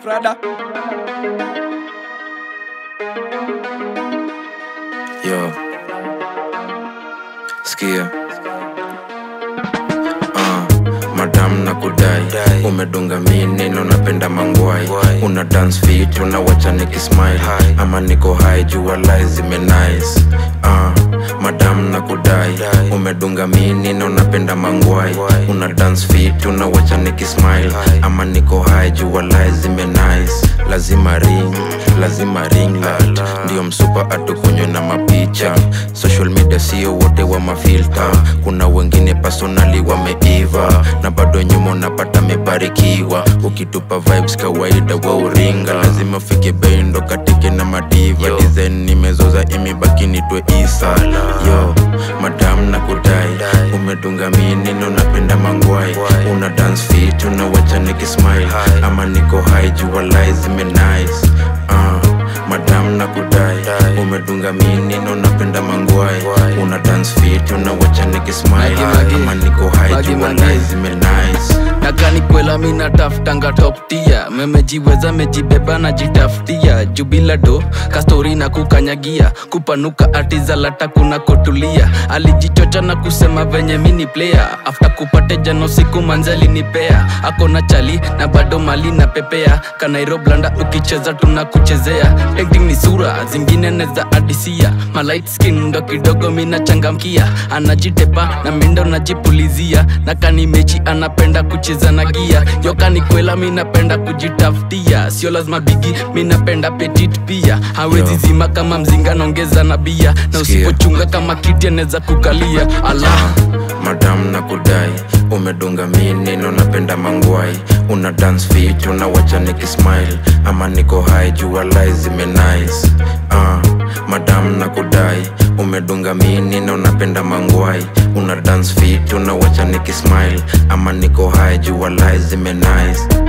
Prada. Yo. Sikia. Ah, madam na kudai umedunga mini na unapenda mangwai una dance fit unawacha nikismile ama niko high jua lies zime nice ah, madam na kudai umedunga mini na unapenda mangwai una dance fit unawacha nikismile ama niko high jua lies zime nice lazima ring lazima ring light ndio msupa atukunywe na mapicha social media sio wote wa mafilta kuna wengine personali wameiva na bado nyuma unapata mebarikiwa ukitupa vibes kawaida wa uringa lazima ufike bendo katike na madiva design nimezoza imebaki nitwe isa yo madam na kudai umedunga mini na unapenda mangwai una dance fit unawacha nikismile ama niko high jua lies zime nice uh, madam na kudai umedunga mini na unapenda mangwai una dance fit unawacha nikismile Magi, magi. ama niko high Magi, jua magi. lies zime nice nakani kwela mina taftanga toptia memejiweza mejibeba na jitafutia jubila do kastori na kukanyagia kupanuka atizalata kuna kotulia alijichocha na kusema venye mini player afta kupate jano siku manzali nipea akona chali na bado mali na pepea kanairoblanda ukicheza tunakuchezea acting ni sura zingine neza adisia malight skin ndo kidogo mina changamkia anajitepa na mindo najipulizia na kani mechi anapenda kucheza na gia yokani kwela minapenda kujitafutia sio lazima bigi minapenda petit pia hawezi Yo. zima kama mzinga naongeza na bia na Sikia. usipochunga kama kiti anaweza kukalia ala madam na kudai umedunga mini na unapenda mangwai una dance fit unawacha nikismile ama niko high jua lies zime nice uh, madam na kudai umedunga mini na unapenda mangwai una dance fit unawacha nikismile ama niko high jua lies zime nice